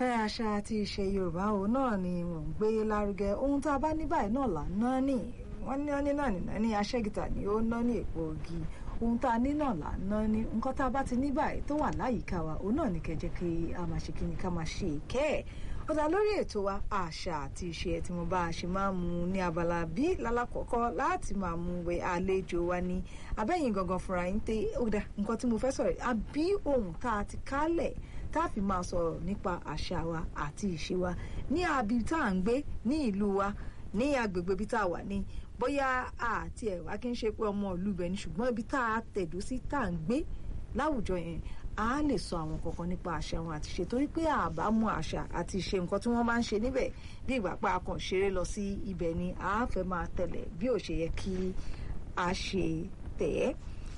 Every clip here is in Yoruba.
ẹ àṣà àti ìṣe yorùbá òun náà ni mò ń gbé lárugẹ ohun tá a bá ní báyìí náà là ń ná ní wọn ní ọ́ní náà nìná ní aṣẹ́gìtà ni ó ná ní èpo ògì ohun tá a ní náà là ń ná ní nǹkan tá a bá ti ní báyìí tó wà láyìíká wa òun náà ní kẹjẹ kí a máa ṣe kíni ká máa ṣe ìkẹ́ ẹ̀ ọ̀dà lórí ètò wa àṣà àti ìṣe tí mo bá a ṣe máa ń mu ní abala bí lálàkọ́kọ́ láti máa mú wẹ àlejò wa ní abẹ́yìn gangan fúnra yín tẹ ọ̀dà nǹkan tí mo fẹ́ sọ̀rọ̀ àbí ohun tá a ti kálẹ̀ tá a fi máa sọ̀rọ̀ nípa àṣà wa àti ìṣe wa ní abi tá à ń gbé ní ìlú wa ní agbègbè ibi tá a wà ní bóyá àti ẹ̀wá kí n ṣe pé ọmọ ìlú bẹ̀ ni ṣùgbọ́n ibi tá a tẹ̀dó sí tá à ń gbé láwùjọ yẹn a lè sọ àwọn kankan nípa àṣà wọn àti ṣe torí pé àbá mú àṣà àti ṣe nǹkan tí wọ́n bá ń ṣe níbẹ̀ bí ìgbà pé a kàn ṣeré lọ sí ibẹ̀ ni a fẹ́ máa tẹ̀lé bí ò ṣe yẹ kí a ṣe tẹ̀ ẹ́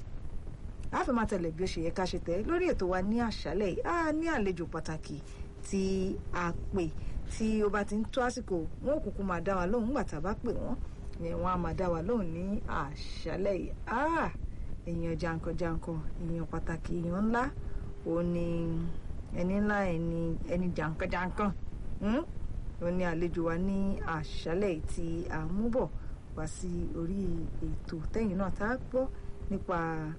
a fẹ́ máa tẹ̀lé bí ó ṣe yẹ ká ṣe tẹ̀ ẹ́ lórí ètò wa ní àṣálẹ̀ yìí a ní àlejò pàtàkì tí a pè tí ó bá ti ń tó àsìkò wọn ò kúkú máa dá wa lóhùn nígbà tá a bá pè wọ́n yẹn wọn á máa dá wa lóhùn ní àṣálẹ̀ yìí èèyàn jankan-jankan èèyàn pàtàkì èèyàn ńlá òun ni ẹni ńlá ẹni ẹni jankan-jankan òun ni àlejò wa ní àṣálẹ̀ tí a mú bọ̀ wá sí orí ètò tẹ́yìn náà tá a gbọ́ nípa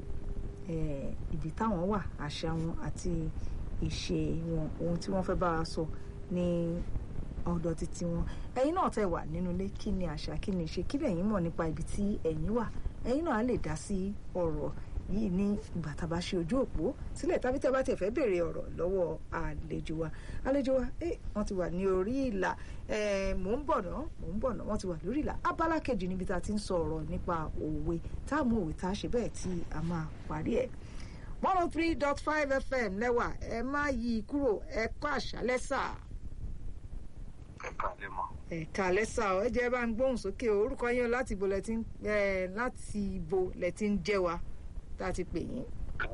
ibi táwọn wà àṣà wọn àti ìṣe wọn ohun tí wọ́n fẹ́ bá wa sọ ní ọ̀dọ̀ títí wọn ẹ̀yin náà tẹ́ wà nínú ilé kí ni àṣà kí ni ìṣe kí lẹ̀yin mọ̀ nípa ibi tí ẹ̀yin wà ẹ̀yin náà á lè dá sí ọ̀rọ̀ yìí ní ìgbà tá a bá ṣe ojú òpó sílẹ̀ tàbí tẹ́ bá tiẹ̀ fẹ́ béèrè ọ̀rọ̀ lọ́wọ́ àlejò wa àlejò wa ẹ wọ́n ti wà ní orí ìlà mò ń bọ̀ náà mò ń bọ̀ náà wọ́n ti wà lórí ìlà abala kejì níbi tá a ti ń sọ ọ̀rọ̀ nípa òwe tá a mú òwe tá a ṣe bẹ́ẹ̀ tí a máa parí ẹ̀ one oh three dot five fm lẹ́wà ẹ má yí kúrò ẹ kọ́ àṣálẹ́ sáà ẹ̀ka lè mọ̀. ẹ̀ka lẹ́sà ọ̀ ẹ jẹ́ bá ń gbóhùn sókè orúkọ yín láti ibo lẹ ti ń láti ibo lẹ ti ń jẹ́ wa tá a ti pè yín.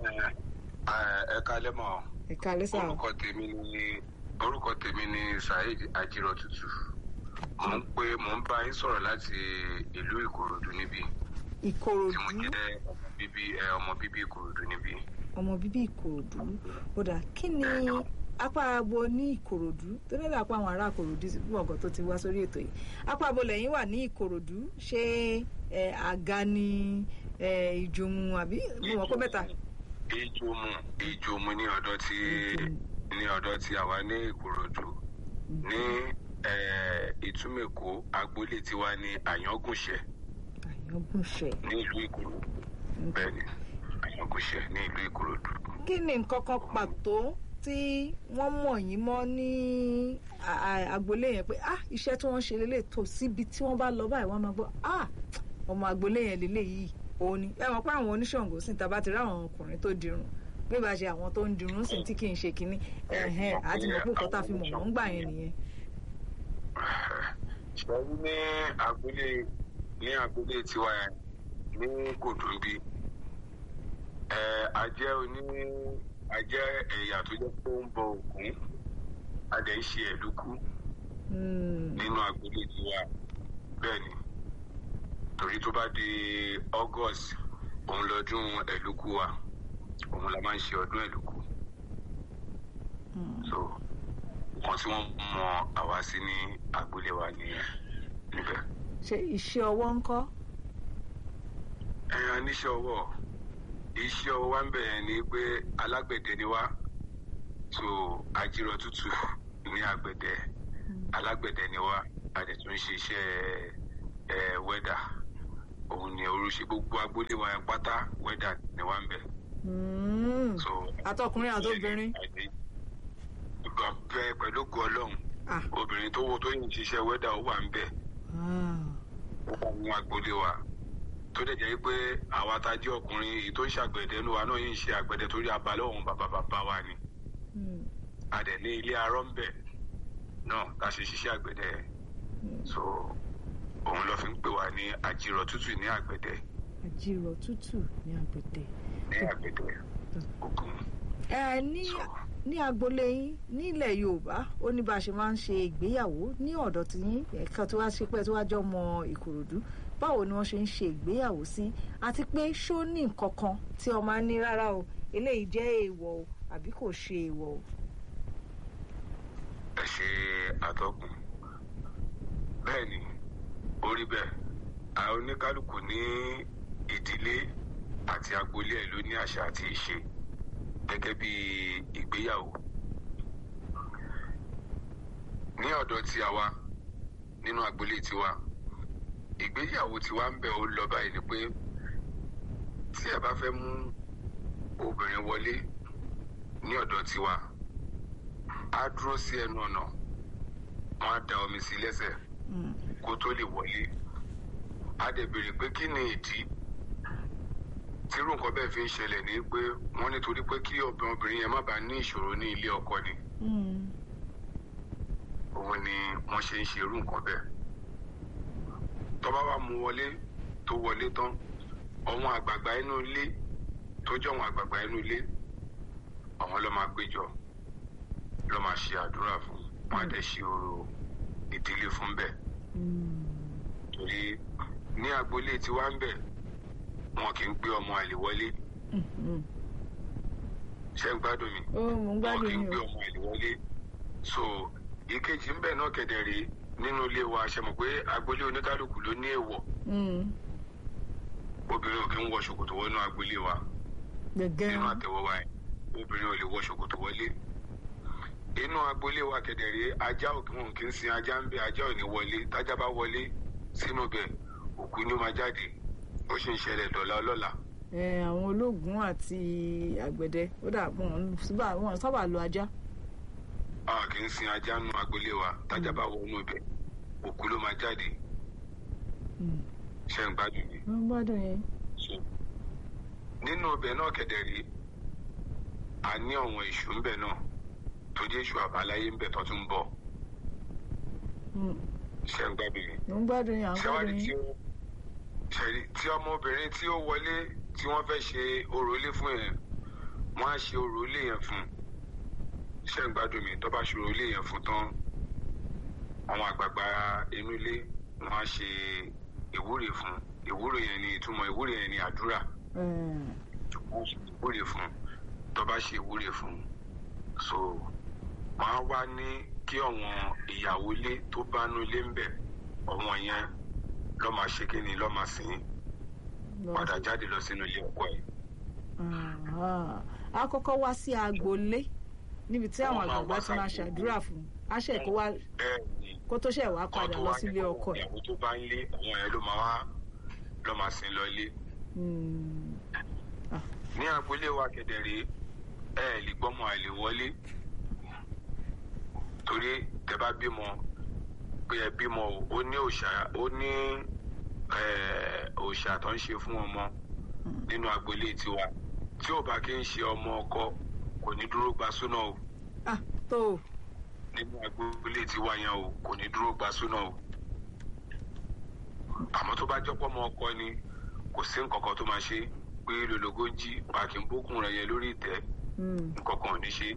ẹ̀ka lè mọ̀. ẹ̀ka lẹ́sà ọ̀. orúkọ tèmi ni orúkọ tèmi ni saheed ajiro tutu mò ń pé mò ń bá yín sọ̀rọ̀ láti ìlú ìkòròdú níbí. ìkòròdú tí mo jẹ́ ọmọ bíbí ọmọ bíbí ìkòròdú níbí. ọmọ bíbí ìkòròdú ó dà kí ni apá abo ní ìkòròdú tó lè dàpọ̀ àwọn ará ìkòròdú sí fún ọ̀gọ́ tó ti wá sórí ètò yìí apá abo lẹ́yìn wà ní ìkòròdú ṣé àga ni ìjòmù àbí mo mọ̀ pé mẹ́ta. ìjòmù ìjòmù ní ọ̀dọ̀ tí ní ọ̀dọ̀ tí àwa ní ìkòròdú ní ìtúmẹ̀kọ agboolé tiwa ní àyángúnṣẹ. àyángúnṣẹ. ní ìlú ìkòròdú bẹ́ẹ̀ ni àyángúnṣẹ ní ìlú ìkòròdú. kí ni nǹkan kan pàtó tí wọ́n mọ̀ yín mọ́ ní agboolé yẹn pé ah iṣẹ́ tí wọ́n ṣe lélẹ̀ tó síbi tí wọ́n bá lọ báyìí wọ́n máa gbọ́ ah ọmọ agboolé yẹn lélẹ̀ yìí òun ni ẹ mọ̀ pé àwọn oníṣàngó sì ta bá ti rí àwọn ọkùnrin tó dirun bí bá ṣe àwọn tó ń dirun sì tí kì í ṣe kínní ẹ̀hẹ́n àti mọ̀ pé nǹkan tá a fi mọ̀ wọ́n gbà yẹn nìyẹn. ṣẹ́yìn ní agboolé ní agboolé tiwa ní kòtòǹbí a jẹ́ oní a jẹ́ ẹ̀yà tó jẹ́ pé ó ń bọ ògún a dẹ̀ ń ṣe ẹ̀lúkú nínú agboolé tiwa bẹ́ẹ̀ ni torí tó bá di august òun lọ́dún ẹ̀lúkú wa òun la máa ń ṣe ọdún ẹ̀lúkú so nǹkan tí wọ́n mọ àwa sí ní agboolé wa nìyẹn níbẹ̀. ṣe iṣẹ́ ọwọ́ ń kọ́. ẹ̀yàn níṣẹ́ ọwọ́ iṣẹ́ ọwọ́ wa ń bẹ̀rẹ̀ ni pé alágbẹ̀dẹ ni wá so ajírọ̀ tútù ní àgbẹ̀dẹ alágbẹ̀dẹ ni wá a dẹ̀ tún ṣe iṣẹ́ ẹ̀ wẹ́dà òun ni orúṣe gbogbo agboolé wa yẹn pátá wẹ́dà ni wá ń bẹ̀. so àtọkùnrin àtobìnrin. bẹ́ẹ̀ pẹ̀lú ògo ọlọ́run obìnrin tó wo tó yìn ṣiṣẹ́ wẹ́dà ó wà ń bẹ̀ ó wà ní agboolé wa tó dẹ̀ jẹ́ pé àwa tá a jẹ́ ọkùnrin èyí tó ń ṣàgbẹ̀dẹ inú wa náà yìí ń ṣe àgbẹ̀dẹ torí abalẹ̀ òun bàbá bàbá wa ni. a dẹ̀ ní ilé arọ́ ń bẹ̀ náà tá a ṣe ṣiṣẹ́ àgbẹ̀dẹ so òun ló fi ń pè wá ní àjírọ̀ tútù ní àgbẹ̀dẹ. àjírọ̀ tútù ní àgbẹ̀dẹ. ní àgbẹ̀dẹ ògùn. ẹ ní ní agboolé yín nílẹ̀ yorùbá ó ní bá a ṣe máa ń ṣe ìgbéyàwó ní ọ̀dọ̀ tí yín ẹ̀ka tó wá ṣe pé tó wá jọ mọ ìkòròdú báwo ni wọ́n ṣe ń ṣe ìgbéyàwó sí àti pé ṣó ní nǹkan kan tí ọmọ á ní rárá o eléyìí jẹ́ èèwọ̀ o àbí kò ṣe èèwọ̀ o. ṣe àtọkùn bẹ́ẹ̀ ni ó rí bẹ́ẹ̀ àwọn oníkálukú ní ìdílé àti agboolé ẹ̀ ló ní àṣà àti ìṣe gẹ́gẹ́ bí ìgbéyàwó ní ọ̀dọ̀ tí a wá nínú agboolé tiwa ìgbéyàwó tiwa ń bẹ̀ ó lọ báyìí ni pé tí ẹ bá fẹ́ mú obìnrin wọlé ní ọ̀dọ̀ tiwa á dúró sí ẹnu ọ̀nà wọn á da omi sí lẹ́sẹ̀ kó tó lè wọlé á dẹ̀ béèrè pé kí ni ìdí tírú nǹkan bẹ́ẹ̀ fi ń ṣẹlẹ̀ ní pé wọ́n nítorí pé kí obìnrin yẹn má bàa ní ìṣòro ní ilé ọkọ ni òun ni wọ́n ṣe ń ṣe irú nǹkan bẹ́ẹ̀ tó bá wá mú wọlé tó wọlé tán àwọn àgbààgbà inú ilé tó jẹ́ àwọn àgbààgbà inú ilé àwọn ló máa péjọ ló máa ṣe àdúrà fún wọn á dẹ̀ ṣe orò ìdílé fún bẹ́ẹ̀ torí ní agboolé tí wá ń bẹ̀ wọn kì í gbé ọmọ àlè wọlé ṣé ń gbádùn mi wọn kì í gbé ọmọ àlè wọlé so ìkejì ń bẹ̀ náà kẹ̀dẹ̀ rèé nínú ilé wa ṣe mọ̀ pé agboolé oníkálukú ló ní èèwọ̀ obìnrin ò kí ń wọ ṣòkòtò wọnú agboolé wa nínú àtẹ̀wọ́ wa obìnrin ò lè wọ ṣòkòtò wọlé inú agboolé wa kẹ̀dẹ̀rẹ́ ajá òkè wọn kì í sin ajá ń bẹ ajá ò ní wọlé tájá bá wọlé sínú bẹ̀ òkú ni ó máa jáde ó sì ń ṣẹlẹ̀ dọ̀là ọlọ́la. àwọn ológun àti àgbẹ̀dẹ ó dà wọn sábà lo ajá. a kì í sin ajá nínú agboolé wa tájá bá wọnú bẹ̀ òkú ló máa jáde ṣe ń gbádùn yìí. wọ́n gbádùn yẹn. nínú ọbẹ̀ náà kẹ̀dẹ̀rí a ní ọ̀wọ̀n èṣù ńbẹ̀ náà tó jẹ́ èṣù àbáláyé ńbẹ̀ tó tún ń bọ̀. ṣe ń gbádùn yìí. wọ́n gbádùn yẹn àwọn gbádùn yẹn. ṣẹ̀rí tí ọmọbìnrin tí ó wọlé tí wọ́n fẹ́ ṣe orò ilé fún yẹn wọ́n á ṣe orò ilé yẹn fún ṣe ń gbádùn mi tó bá ṣe orò ilé yẹn fún tán àwọn àgbààgbà inú ilé wọ́n á ṣe ìwúre fún ìwúre yẹn ni ìtumọ̀ ìwúre yẹn ni àdúrà ìwúre fún tó bá ṣe ìwúre fún so máa wá ní kí ọ̀wọ́n ìyàwó ilé tó bá nú ilé ń bẹ̀ ọ̀wọ́n yẹn lọ́ máa ṣe kíni lọ́ máa sìn padà jáde lọ sínú ilé ọkọ ẹ̀. a kọ́kọ́ wá sí agboolé níbi tí àwọn àgbààgbà ti máa ṣàdúrà fún aṣẹ kó wá kó tó ṣe wá padà lọ sílé ọkọ ẹ̀. ìyàwó tó bá ń lé àwọn yẹn ló máa wá lọ́ máa sìn lọ ilé. ní agboolé wa kẹ̀dẹ̀rẹ́ ẹ ẹ̀ lè gbọ́mọ àlè wọlé torí tẹ bá bímọ pé ẹ bímọ ó ní òòṣà ó ní òòṣà tó ń ṣe fún ọmọ nínú agboolé tiwa tí ò bá kí ń ṣe ọmọ ọkọ kò ní dúró gba súná o. ah tó o nínú agboolé tiwa yẹn o kò ní dúró gba súná o àmọ́ tó bá jọ́pọ̀ mọ́ ọkọ ni kò sí nǹkan kan tó máa ṣe pé lologo ń jí pàkí ń bókun rẹ̀ yẹn lórí ìtẹ́ nǹkan kan ò ní ṣe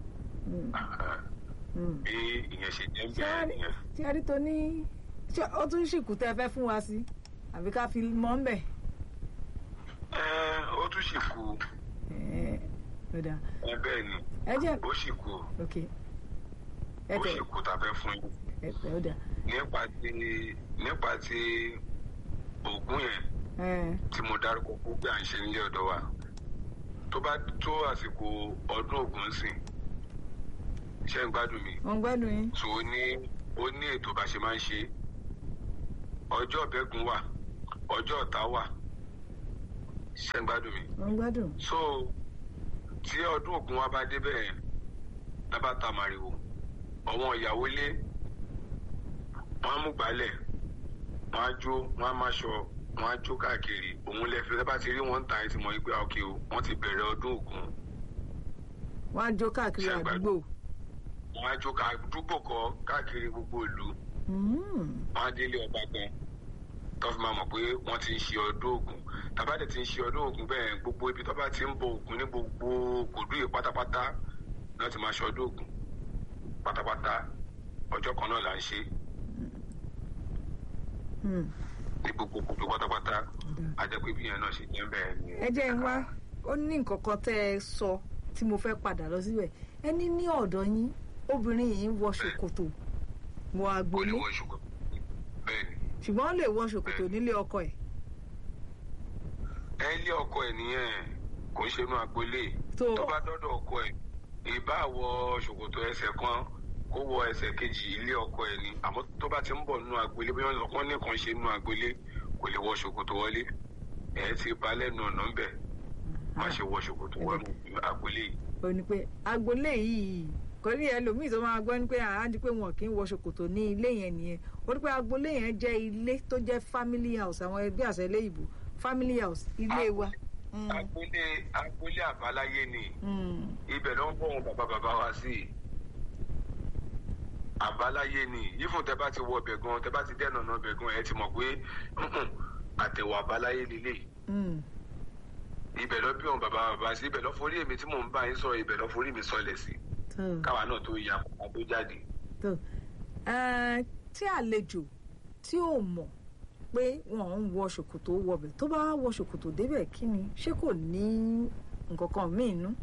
bí ìyẹn ṣe jẹ́ bẹ́ẹ̀ nìyẹn. tí a rí tó ní ṣé ó tún ṣìkú tẹ́ fẹ́ fún wa sí àbí ká fi mọ́ ń bẹ̀. ẹ ó tún ṣì kú. ẹ ẹ bẹ́ẹ̀ ni ẹ jẹ́ ó ṣì kú ok ó ṣì kú tá a fẹ́ fún yín. ẹ tẹ ó dà. nípa ti nípa ti ògùn yẹn tí mo dárúkọ pé à ń ṣe nílé ọ̀dọ̀ wa tó bá tó àsìkò ọdún ògùn sìn ṣe ń gbádùn mi. wọ́n gbádùn yín. so ó ní ó ní ètò bá ṣe máa ń ṣe ọjọ́ ọ̀bẹ́gun wà ọjọ́ ọ̀tá wà ṣe ń gbádùn mi. wọ́n gbádùn. so tí ọdún ògùn wa bá dé bẹ́ẹ̀ lábá ta màrìwò ọ̀wọ́n ìyàwó ilé wọ́n á mú gbálẹ̀ wọ́n á jó wọ́n á máṣọ wọ́n á jó káàkiri òun lẹ́fẹ̀ẹ́ lábá ti rí wọn ń ta ẹ̀ tí mo rí pé ọkẹ́ o wọ́n ti bẹ̀rẹ̀ ọdún ògùn. wọ́n á jó káàkiri àdúgbò wọn á jó ká dúpọ̀ kọ káàkiri gbogbo ìlú wọn á délé ọba gan tó fi máa mọ̀ pé wọ́n ti ń ṣe ọdún ògùn tàbádẹ ti ń ṣe ọdún ògùn bẹ́ẹ̀ gbogbo ibi tó bá ti ń bọ ògùn ní gbogbo kòdú yìí pátápátá náà ti máa ṣe ọdún ògùn pátápátá ọjọ́ kan náà là ń ṣe ní gbogbo kòdú pátápátá ajẹ́pẹ́ bí yẹn náà ṣe jẹ́ bẹ́ẹ̀ ni. ẹ jẹ́ ń wá ó ní nǹkan kan tẹ́ ẹ sọ tí mo fẹ́ padà lọ síbẹ̀ ẹ ní ní ọ̀dọ̀ yín obìnrin yìí ń wọ ṣòkòtò wọ kò lè agboolé wọ ṣòkòtò bẹ́ẹ̀ ni ṣùgbọ́n ó lè wọ ṣòkòtò nílé ọkọ ẹ̀ ẹ lé ọkọ ẹ nìyẹn kò ń ṣe inú agboolé tó tó bá dọ́dọ̀ ọkọ ẹ ìbá wọ ṣòkòtò ẹsẹ̀ kan kó wọ ẹsẹ̀ kejì ilé ọkọ ẹ ni àmọ́ tó bá ti ń bọ̀ nínú agboolé bí wọ́n sọ wọ́n ní kàn ṣe nínú agboolé kò lè wọ ṣòkòtò wọlé ẹ ti ba lẹ́nu ọ̀nà ńbẹ̀ má ṣe wọ ṣòkòtò wọnú agboolé yìí. ó ní pé agboolé yìí kò ní ẹlòmíì tó máa gbọ́ ní pé àá di pé wọn kì í wọ ṣòkòtò ní ilé yẹn nìyẹn ó ní pé agboolé yẹn jẹ́ ilé tó jẹ́ family house àwọn ẹgbẹ́ àṣẹ ilé ìbò family house ilé wa. Mm, agboolé agboolé àbáláyé ni mm, ibẹ̀ ló ń bọ̀ wọn bàbá bàbá wa sí i àbáláyé ni yífun tẹ bá ti wọ ọbẹ̀ gan tẹ bá ti dẹ́nà ọ̀nà ọbẹ̀ gan ẹ ti mọ̀ pé "Mm-mm, àtẹ̀wọ̀ àbáláyé lélẹ̀ mm. ibẹ̀ lọ bí wọn bàbá bàbá sí ibẹ̀ lọ forí èmi tí mò ń bá yín sọ̀rọ̀ ibẹ̀ lọ forí mi sọlẹ̀ sí tó káwa náà tó ya kó tó jáde. tó Ẹ, tí àlejò tí ò mọ̀ pé wọ́n ń wọ ṣòkòtò wọbẹ̀ tó bá wọ ṣòkòtò débẹ̀ kí ni ṣé kò ní nǹkan kan míì nú.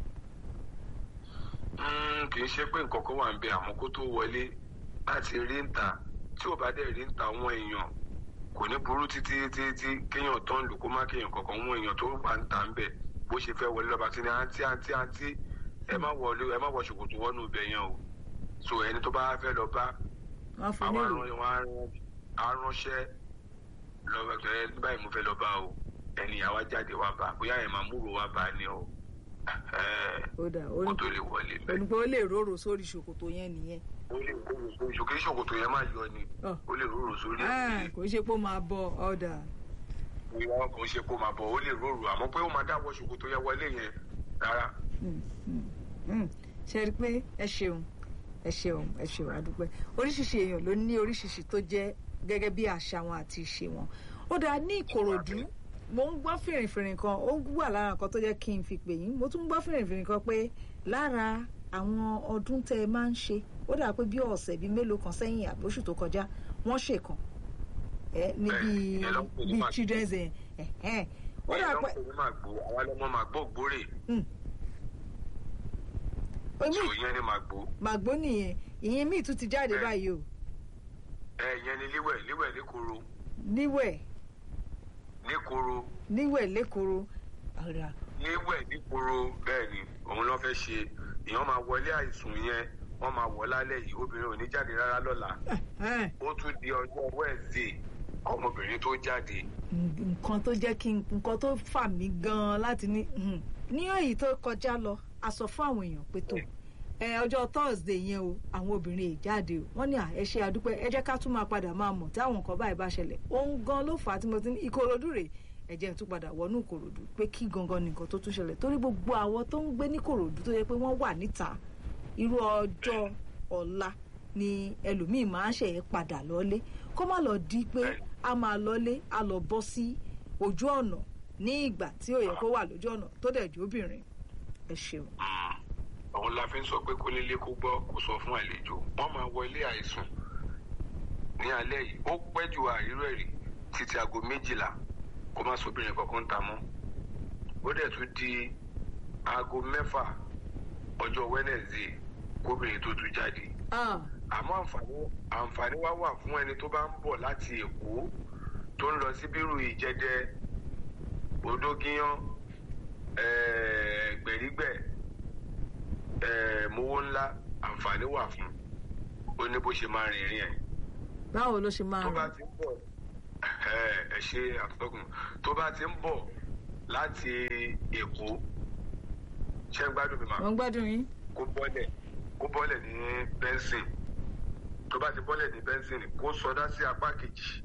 Mm, kì í ṣe pé nǹkan kan wà ń bẹ àmọ́ kó tó wọlé láti rí ń ta tí ò bá dẹ̀ rí ń ta àwọn èèyàn kò ní burú títí títí kéèyàn tó ń lò kó má kéèyàn kankan wọn èèyàn tó wà ń ta ń bẹ bó ṣe fẹ́ wọlé lọ́ba tí ní àǹtí àǹtí àǹtí ẹ má wọlé ẹ má wọ ṣòkòtò wọnú ibẹ̀ yẹn o so ẹni tó bá fẹ́ lọ bá wọ́n fún àwọn nílò aràn wọn aránṣẹ́ lọ́wọ́ ẹ báyìí mo fẹ́ lọ bá o ẹni àwa jáde wá bá bóyá ẹ̀ máa múrò wá bá ni o ẹ̀ ó dà ó kó ní tó lè wọlé ó bẹ́ẹ̀. ní pé ó lè róró sórí ṣòkòtò yẹn nìyẹn. ó lè kóró sórí ṣòkè ṣòkòtò yẹn máa yọ ni Ọ. ó lè róró sórí Ah, ẹ̀ kò ṣe pé ó máa bọ ọ̀dà. ìwọ kò ṣe kó máa bọ̀ ó lè róró àmọ́ pé ó máa dáwọ́ ṣòkòtò yẹn wọlé yẹn rárá. Mm, mm, mm. ṣe rí i pé ẹ ṣeun ẹ ṣeun ẹ ṣeun àdúpẹ́ oríṣiríṣi èèyàn ló ní oríṣiríṣi tó jẹ́ gẹ́gẹ́ bí àṣà wọn àti ìṣe wọn ó dáa ní ìkòròdú mo ń gbọ́ fìrìfìrì kan ó wà lára nǹkan tó jẹ́ kí n fi pè yín mo tún ń gbọ́ fìrìfìrì kan pé lára àwọn ọdún tẹ́ ẹ máa ń ṣe ó dà pé bí ọ̀sẹ̀ bíi mélòó kan sẹ́yìn àbóṣù tó kọjá wọ́n ṣèkan ẹ níbi Bẹ́ẹ̀, ìyẹn ló ń pè ní bíi màgbó. children's ẹ̀ ẹ̀ ó dà pé ìyẹn ló ń pè ní màgbó àwa lọmọ màgbó gbórè omi tó yẹn ní màgbó màgbó nìyẹn ìyẹn míì tún ti jáde Bẹ́ẹ̀. báyìí o ẹ ìyẹn ní líwẹ̀ líwẹ̀ níkoro níwẹ̀ níkoro níwẹ̀ lẹ́kọ̀ọ́ ọ̀rà níwẹ̀ níkoro bẹ́ẹ̀ ni òun ló fẹ́ ṣe èèyàn máa wọlé àìsùn yẹn wọ́n máa wọ̀ lálẹ́ yìí obìnrin ò ní jáde rárá lọ́la ó tún di ọjọ́ Wednesday ọmọbìnrin tó jáde nǹkan tó jẹ́ kí n- nǹkan tó fà mí gan-an láti ní mhm. ní èyí tó kọjá lọ a sọ fún àwọn èèyàn pé tó ẹ ọjọ́ Thursday yẹn o àwọn obìnrin yìí jáde o wọ́n ní à ẹ ṣe àdúpẹ́ ẹ jẹ́ ká tún máa padà máa mọ̀ tí àwọn nǹkan báyìí bá ṣẹlẹ̀ òun gan ló fà á tí mo ti ní Ìkòròdú rèé ẹ jẹ́ n tún padà wọnú Ìkòròdú pé kí gangan ni nǹkan tó tún ṣẹlẹ̀ torí gbogbo àwọn tó ń gbé ní Ìkòròdú tó yẹ pé wọ́n wà níta irú ọjọ́ ọ̀la ni ẹlòmíì máa ń ṣe é padà lọ́lé kó má lọ di pé a máa lọ́lé a lọ bọ́ sí ojú ọ̀nà ní ìgbà tí ò yẹ kó wà lójú ọ̀nà tó dẹ̀ jóbìnrin ẹ ṣeun. òun la fi ń sọ pé kó nílé kó gbọ́ kó sọ fún àlejò wọ́n máa wọ ilé àìsùn ní alẹ́ yìí ó pẹ́ ju àìrírò ẹ̀rí títí aago méjìlá kó má sóbìnrin kankan ta mọ́ ó dẹ̀ tún di aago mẹ́fà ọjọ́ Wednesday kóbìnrin tó tún jáde Ah, àmọ́ àǹfààní àǹfààní wá wà fún ẹni tó bá ń bọ̀ láti Èkó tó ń lọ sí bírù Ìjẹ̀dẹ̀ Odógiyán eh, Gbẹ̀rígbẹ̀ eh, Mowó ńlá àǹfààní wà fún ó ní bó ṣe máa rìnrìn ẹ̀ báwo ló ṣe máa tó bá rìn ti ń bọ̀ ẹ ẹ ṣe àtọ́kùn tó bá ti ń bọ̀ láti Èkó ṣé ń gbádùn mi màá wọ́n gbádùn yín. kó bọ́lẹ̀ kó bọ́lẹ̀ ní bẹ́ńsìn tó bá ti bọ́lẹ̀ ní bẹ́ńsìn kó sọdá sí apá kejì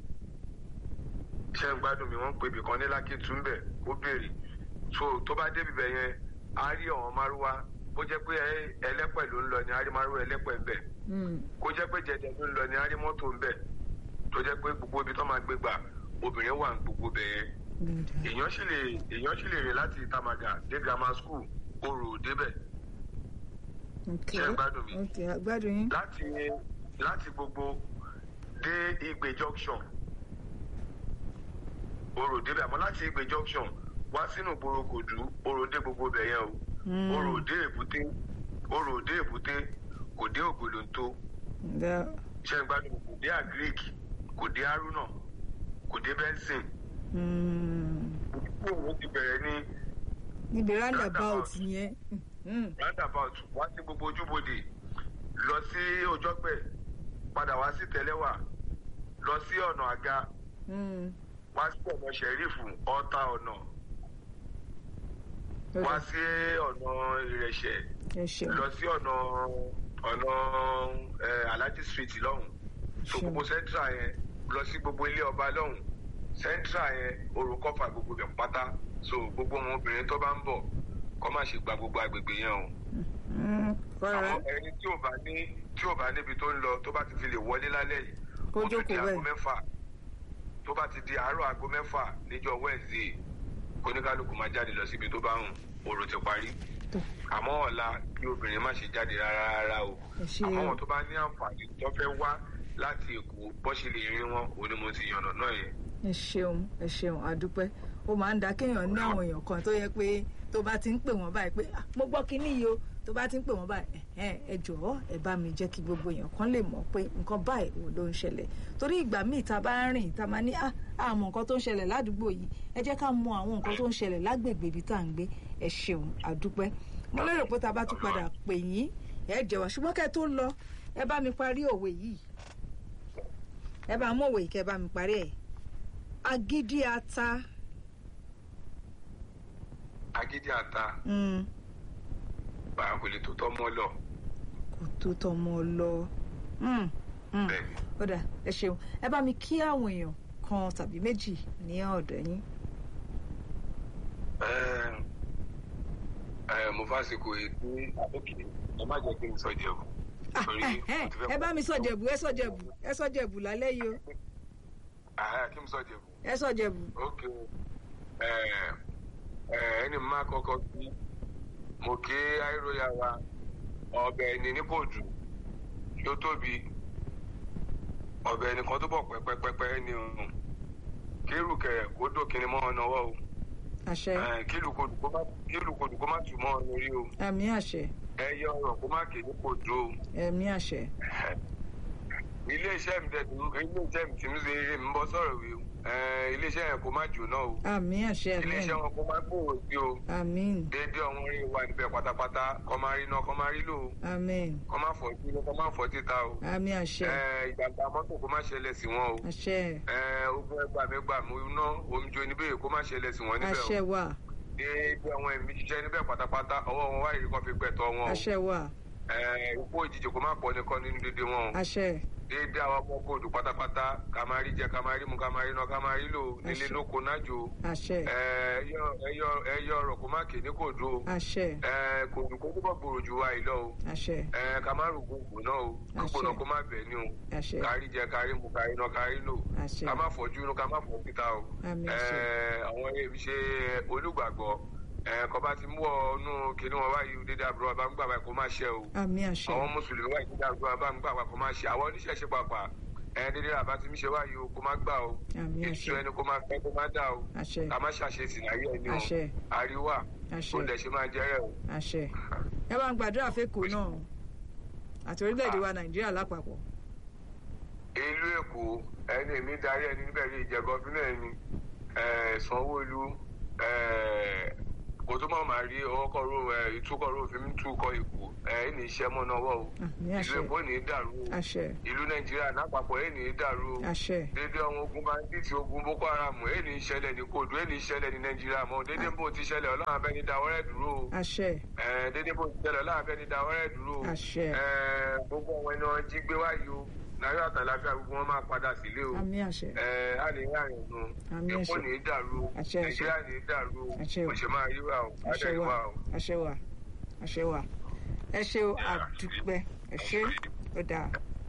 ṣé ń gbádùn mi wọ́n ń pè ibì kan ní lákìtúmbẹ̀ kó béèrè so tó bá débi bẹ̀ yẹn á rí ọ̀hún márúwá kó jẹ́ pé ẹ- ẹlẹ́pẹ̀ ló ń lọ ní á rí márúwá ẹlẹ́pẹ̀ ń bẹ̀ Mm, kó jẹ́ pé jẹjẹ ló ń lọ ní á rí mọ́tò ń bẹ̀ tó jẹ́ pé gbogbo ibi tó máa gbé gbà obìnrin wà ní gbogbo bẹ̀ yẹn good. èèyàn sì lè èèyàn sì lè rìn láti Tamaga dé grammar school orò débẹ̀ Okay. ṣé ń gbádùn mi? Okay, a gbádùn yín. láti láti gbogbo dé Igbe junction orò débẹ̀ àmọ́ láti Igbe junction wá sínú ìgboro Kòdú orò dé gbogbo bẹ̀ yẹn o Mm. orò dé èbúté orò dé èbúté kò dé Ògbólóńtó Ǹjẹ́ ṣe ń gbádùn kò dé agric kò dé haruna kò dé benson kó òun ti bẹ̀rẹ̀ ní níbi roundabout yẹn. roundabout wá sí gbogbo ojúbodè lọ sí ojọ́pẹ̀ padà wá sí tẹ́lẹ̀wà lọ sí ọ̀nà àga wá sí ọ̀nà ṣẹ̀rífù ọ̀tá ọ̀nà wá sí ọ̀nà ìrẹsẹ̀ lọ sí ọ̀nà ọ̀nà alhaji street lọ́hùn so gbogbo central yẹn lọ sí gbogbo ilé ọba lọ́hùn central yẹn orúkọ́fà gbogbo bẹ̀ pátá so gbogbo àwọn obìnrin tó bá ń bọ̀ kọ́ má ṣe gba gbogbo agbègbè yẹn o. àwọn ẹni tí ò bá ní tí ò bá níbi tó ń lọ tó bá ti fi lè wọlé lálẹ́ yìí ó tún di aago mẹ́fà tó bá ti di àárọ̀ aago mẹ́fà níjọ́ wednesday kóníkálukú máa jáde lọ síbi tó bá hùn òrò ti parí àmọ́ ọ̀la kí obìnrin má ṣe jáde rárá rárá o àmọ́ wọn tó bá ní àǹfààní tó fẹ́ wá láti èkó bó ṣe lè rí wọn òun ni mo ti yànnà náà yẹn. ẹ ṣeun ẹ ṣeun àdúpẹ́ ó máa ń da kéèyàn ní àwọn èèyàn kan tó yẹ pé tó bá ti ń pè wọ́n báyìí pé mo gbọ́ kínní yìí o tó bá ti ń pè wọ́n báyìí ẹ jọ̀ọ́ ẹ bá mi jẹ́ kí gbogbo èèyàn kan lè mọ̀ pé nǹkan báyìí ò ló ń ṣẹlẹ̀ torí ìgbà míì tá a bá ń rìn tá a máa ní àmọ́ nǹkan tó ń ṣẹlẹ̀ ládùúgbò yìí ẹ jẹ́ ká mọ àwọn nǹkan tó ń ṣẹlẹ̀ lágbègbè ibi tá à ń gbé ẹ ṣeun àdúpẹ́ mo lérò pé tá a bá tún padà pè yín ẹ jẹ́ wá ṣùgbọ́n kẹ́ tó lọ ẹ bá mi parí òwe yìí ẹ bá mú òwe yìí kẹ́ ẹ bá mi parí ẹ̀ agídí ata agídí ata báyà kò lè tó tọmọ lọ. kò tó tọmọ lọ. bẹ́ẹ̀ni. ó dà ẹ ṣeun ẹ bá mi kí àwọn èèyàn kan tàbí méjì ní ọ̀dọ̀ yín. mo fásitì ètò àbókè ẹ má jẹ́ kí n sọ jẹ̀bù. ẹ bá mi sọ jẹ̀bù ẹ sọ jẹ̀bù ẹ sọ jẹ̀bù lálẹ́ yìí o. kí n sọ jẹ̀bù. ẹ sọ jẹ̀bù. ok ẹni máa kọ́kọ́ sí mo kí àìróyà wa ọbẹ̀ ẹni ní kò jù yóò tóbi ọbẹ̀ ẹni kan tó bọ̀ pẹ́pẹ́pẹ́pẹ́ ní òun kírùkẹ̀ kó dókínní mọ́ ọ̀nà ọwọ́ o àṣẹ kílùkòdù kó má tù mọ́ ọ̀nà orí o àmì àṣẹ ẹyẹ ọ̀rọ̀ kó má kéde kò dó o ẹ̀mí àṣẹ. ilé iṣẹ́ mi tẹ̀sí ilé iṣẹ́ mi tí mi ṣe ń bọ́ sọ̀rọ̀ wí o ilé iṣẹ́ yẹn kó má jóná o àmì àṣẹ àmì ilé iṣẹ́ wọn kó má gbòòrò sí o àmín déédéé ọ̀hún rí wa níbẹ̀ pátápátá kọ́ máa rí iná kọ́ máa rí lò ó àmín kọ́ máa fọ́ sí kọ́ máa fọ́ títa o àmì àṣẹ ìjàmbá mọ́tò kó má ṣẹlẹ̀ sí wọn o àṣẹ ogun ẹgbà mẹ́gbà mú iná omijó níbẹ̀ kó má ṣẹlẹ̀ sí wọn níbẹ̀ àṣẹ o wà déédéé àwọn ẹ̀mí ṣiṣẹ́ níbẹ̀ pátápátá ọwọ́ wọn wáyé kọ́ fi gbẹ̀tọ̀ wọn o àṣẹ wà ikú òjijì kó má pọ̀ nìkan nínú dédé wọn o àṣẹ déédéé àwọn ọmọ kóòdù pátápátá ká máa rí jẹ ká máa rí mu ká máa rí iná ká máa rí lò nílé Àṣẹ. lóko nájò àṣẹ ẹyọ ọ̀rọ̀ kó má kéde kóòdù o àṣẹ kóòdù kó túbọ̀ gbòòrò jù wá ìlọ o àṣẹ ẹ ká má rògbò gbò náà o gbogbo náà kó má bẹ̀ ní o àṣẹ kárí jẹ kárí mu kárí iná kárí lò àṣẹ ká má fọ́jú inú ká má fọ́ síta o àmì ẹ àṣẹ àwọn èmi ṣe olùgbàgbọ́ ẹ kọ́ bá ti mú ọ nú kinní wọn wáyé dédé àbúrò bá ń gbà wá kó má ṣe o àmì àṣẹ àwọn mùsùlùmí wáyé dédé àbúrò bá ń gbà wá kó má ṣe àwọn oníṣẹ̀ṣe pàpà ẹ dédé àbá ti mí ṣe wáyé o kó má gbà o àmì ètò àṣẹ ẹni kó má fẹ́ kó má dà o àṣẹ ká má ṣàṣesì láyé ẹni o àṣẹ àríwá àṣẹ kó lẹ̀ ṣe máa jẹ́rẹ̀ o. àṣẹ ẹ bá ń gbàdúrà fẹ́kọ̀ọ́ náà àti orílẹ̀-èdè wa nàìjíríà lápapọ̀ ìlú èkó ẹni èmi darí ẹni níbẹ̀ ní ìjẹ gọ́fínà ẹni sanwó-olú kò tó mọ̀ máa rí ọkọ̀rọ̀ ìtúkọ̀rọ̀ òfin mi túkọ̀ èkó ẹni iṣẹ́ mọ́ náà wọ̀ o àmì ìlú àṣẹ èkó ní í dàrú o àṣẹ ìlú nàìjíríà lápapọ̀ ẹni í dàrú o àṣẹ dédé àwọn ogun bandits ogun boko haram ẹni ìṣẹ̀lẹ̀ ní kóòdù ẹni ìṣẹ̀lẹ̀ ní nàìjíríà mọ́ dédé bó ti ṣẹlẹ̀ ọlọ́run abẹ́ni dáwọ́rẹ́ dúró o àṣẹ Eh, dédé bó ti ṣẹlẹ̀ ọlọ́run abẹ́ni dáwọ́rẹ́ dúró o àṣẹ Eh, gbogbo àwọn ẹni wọn jí gbé wáyé o náírà àtàláfíà gbogbo wọn máa padà sílé o àmì àṣẹ ẹ á lè rí àrùn nu Àmì èkó àṣẹ. ní í dàrú o Àṣẹ, àṣẹ. nàìjíríà ní í dàrú o Àṣẹ o. kò ṣe máa rí wa o àṣẹ ádẹ́rì wà wa o. àṣẹ wà àṣẹ wà ẹ ṣe o àdúpẹ́ ẹ ṣe ó dáa.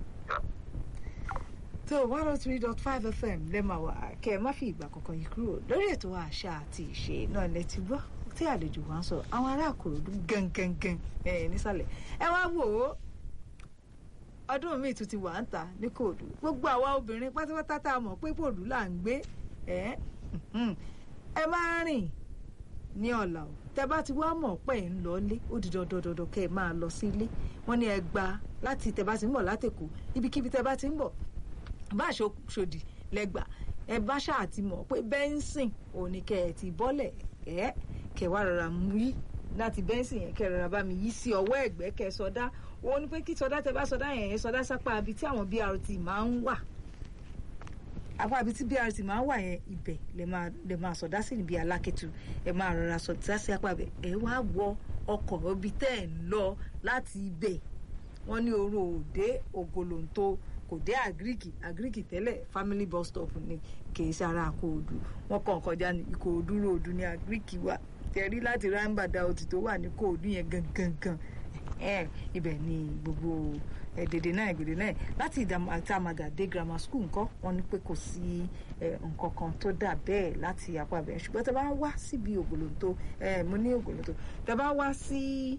tó one oh three dot five fm lẹ́mà wá kẹ́ ẹ má fi ìgbà kankan yìí kúrò lórí ètò àṣà àti ìṣe náà lẹ ti gbọ́ tí àlejò wa ń sọ àwọn ará àkòròdú gangan ẹ nísàlẹ̀ ẹ wá wò ó ọdún míì tún ti wà ń ta ní kòòdù gbogbo àwa obìnrin pátápátá tá a mọ̀ pé kòòdù là ń gbé ẹ ẹ máa rìn ní ọ̀la o tẹ bá ti wá mọ̀ pé ẹ̀ ń lọ ilé ó di dandan dandan kẹ́ ẹ máa lọ sí ilé wọ́n ní ẹ gba láti tẹ bá ti ń bọ̀ látẹ̀kọ́ ibikíbi tẹ bá ti ń bọ̀ bá ṣòdì lẹ́gbà ẹ bá ṣáà ti mọ̀ pé bẹ́ńsìn òní kẹ́ ẹ ti bọ́lẹ̀ ẹ́ kẹ́ wá rọra mú yí láti bẹ́ńsìn yẹn kẹ́ rọra bá mi yí sí ọwọ́ ẹ̀gbẹ́ kẹ́ sọdá òun ni pé kí sọdá tẹ bá sọdá yẹn yẹn sọdá sápá ibi tí àwọn BRT máa ń wà apá ibi tí BRT máa ń wà yẹn ibẹ̀ lè máa lè máa sọdá sí níbi alákẹ́tù ẹ máa rọra sọdá sí apá ibẹ̀ ẹ wá wọ ọkọ̀ ibi tẹ́ ẹ̀ ń lọ láti ibẹ̀ wọ́n ní oró òde ògolonto kò dé àgíríkì àgíríkì tẹ́lẹ̀ family bus stop ni kìí ṣe ara àkóòdù wọ́n kàn kọjá ní ìkòòdú ròdù ní àgíríkì wa tẹ̀rí láti rámbàdà òtì tó wà ní kòòdú yẹn gangan ibẹ̀ ni gbogbo dèdè náà gbèdè náà láti ìdàmàgà dé grammar school nǹkan wọ́n ní pé kò sí nǹkan kan tó dà bẹ́ẹ̀ láti apá bẹ́ẹ̀ ṣùgbọ́n tẹ́ bá wá síbi ògolonto mo ní ògolonto tẹ́ bá wá sí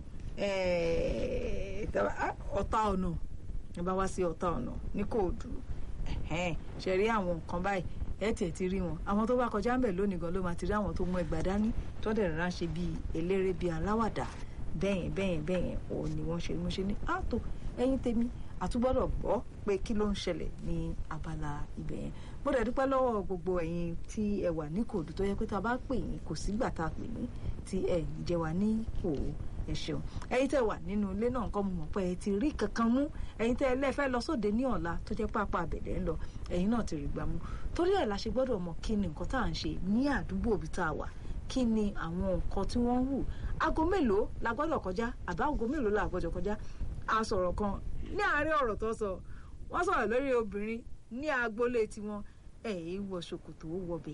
ọ̀tá ọ̀nà ẹ bá wá sí ọ̀tá ọ̀nà ní kóòdù ṣe rí àwọn nǹkan báyìí ẹ tẹ̀ ti rí wọn àwọn tó bá kọjá ń bẹ̀ lónìí gan ló máa ti rí àwọn tó mú ẹgbàá dání tó dẹ̀ rárá ṣe bíi eléré bíi aláwàdà bẹ́yẹn bẹ́yẹn bẹ́yẹn òun ni wọ́n ṣe mo ṣe ní àtò ẹ̀yin tèmi àtúgbọ́dọ̀ gbọ́ pé kí ló ń ṣẹlẹ̀ ní abala ibẹ̀ yẹn mo dẹ̀ dúpẹ́ lọ́wọ́ gbogbo ẹ̀yin tí ẹ wà ní kóòdù tó yẹ pé tá a bá pè yín kò sígbà tá a pè yín tí ẹ jẹ wá ní òwò ẹ ṣeun ẹ̀yin tẹ́ wà nínú ilé náà nǹkan mo mọ̀ pé ẹ ti rí kankan mú ẹ̀yin tẹ́ ẹ lẹfẹ lọ sóde ní ọ̀la tó jẹ́ pápá abẹ̀dẹ̀ ń lọ ẹ̀yin náà ti rí gbà mú torí ẹ̀ la ṣe gbọ́dọ̀ mọ̀ kí ni nǹkan tá à ń ṣe ní àdúgbò òbí tá a wà kí ni àwọn nǹkan tí wọ́n ń hù aago mélòó la gbọ́dọ̀ kọjá àbá aago mélòó la gbọ́dọ̀ kọjá a sọ̀rọ̀ kan ní àárín ọ̀rọ̀ tó sọ wọ́n sọ̀rọ̀ lórí obìnrin ní agboolé tiwọn ẹ̀ ẹ́ wọ ṣòkòtò wọbẹ̀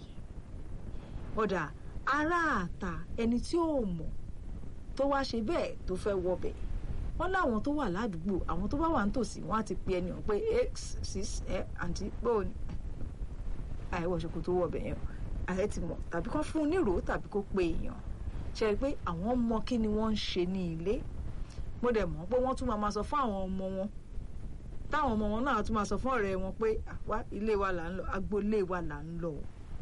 ọ̀dà aráàta ẹni tí ò mọ̀ tó wá ṣe bẹ́ẹ̀ tó fẹ́ wọbẹ̀ wọ́n láwọn tó wà ládùúgbò àwọn tó bá wà nítòsí wọ́n á ti pe ẹni hàn pé x six ẹ àǹtí bóun àìwọ̀ ṣòkòtò wọbẹ̀ yẹn ààrẹ ti mọ̀ tàbí kán fún un nírò tàbí kó pe èèyàn ṣe rí i pé àwọn mọ kí ni wọ́n ń ṣe ní ilé mo dẹ̀ mọ̀ pé wọ́n tún máa sọ fún àwọn ọmọ wọn táwọn ọmọ wọn náà tún máa sọ fún ọ̀rẹ́ wọn pé àwa ilé wa là ń lọ agboolé wa là ń lọ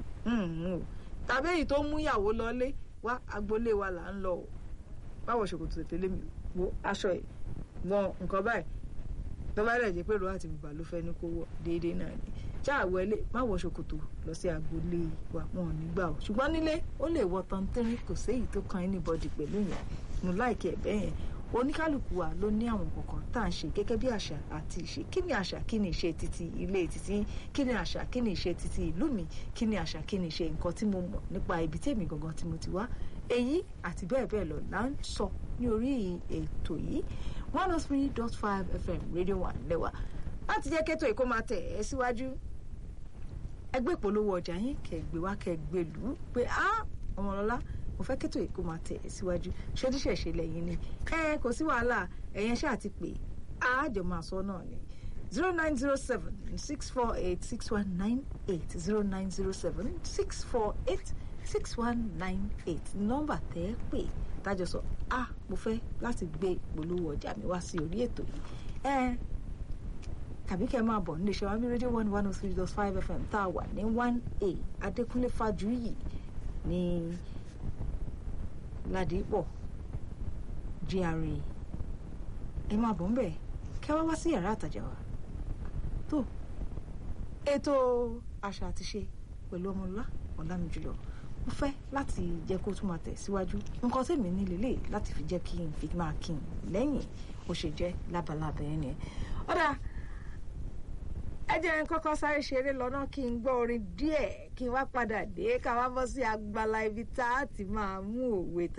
tàbí èyí tó mú ìyàwó lọlé wá agboolé wa là ń lọ o báwo ṣòkòtò tètè lé mi wo aṣọ ẹ wọn nǹkan báyìí tó bá dẹ̀ jẹ́ pé rọ́ọ̀tì bùbá ló fẹ́ ní kó wọ̀ déédéé náà ni ṣáà wọlé má wọ ṣòkòtò lọ sí agboolé wa wọn ò ní gbà o ṣùgbọ́n nílé ó lè wọ tọ́ntẹ́rín kò séyìí tó kan anybody pẹ̀lú yẹn mo láìkí ẹ̀ bẹ́ẹ̀ yẹn oníkálukú wa ló ní àwọn kọ̀ọ̀kan tá à ń ṣe gẹ́gẹ́ bí àṣà àti ìṣe kí ni àṣà kí ni ìṣe títí ilé títí kí ni àṣà kí ni ìṣe títí ìlú mi kí ni àṣà kí ni ìṣe nǹkan tí mo mọ̀ nípa ibi tèmi gangan tí mo ti wá èyí àti bẹ́ẹ̀ bẹ́ẹ̀ lọ là ń sọ ní orí ètò yìí one oh three dot five fm radio one lẹ́wà láti jẹ́ kẹ́tọ̀ èkó máa tẹ̀ ẹ́ síwájú ẹgbẹ́ ìpolówó ọjà yín kẹgbẹ́ wá kẹgbẹ́ lù ú pé á ọmọlọ́lá mo fẹ́ kẹ́tọ̀ èkó máa tẹ̀ ẹ́ síwájú ṣódíṣẹ̀ṣe lẹ́yìn ni ẹ kò sí wàhálà ẹ̀yẹn ṣáà ti pè àjọ máa sọ náà ni zero nine zero seven six four eight six one nine eight zero nine zero seven six four eight six one nine eight nọ́mbà tẹ́ ẹ pè tájọ sọ ah mo fẹ́ láti gbé ìpolówó ọjà mi wá sí orí ètò yìí ẹ tàbí kẹ́ ẹ máa bọ̀ nílé iṣẹ́ wa ní rédíò one one oh three dot five fm tá a wà ní one a adékúnlé fàjúyì ní ládìpọ̀ gra ẹ máa bọ̀ ń bẹ̀ kẹ́ wá wá sí yàrá àtàjà wa tó ètò àṣà àti ṣe pẹ̀lú ọmọlúwa ọ̀làmìjùlọ mo fẹ́ láti jẹ́ kó tún máa tẹ̀síwájú nǹkan tèmi ní lélẹ̀ láti fi jẹ́ kí n fi máa kí n lẹ́yìn ó ṣe jẹ́ lábalábẹ́ ẹni ẹ̀ ọ̀dà ẹ jẹ́ n kọ́kọ́ sáré ṣeré lọ́nà kí n gbọ́ orin díẹ̀ kí n wá padà dé ká wá bọ́ sí agbala ibi tá a ti máa mú òwe tá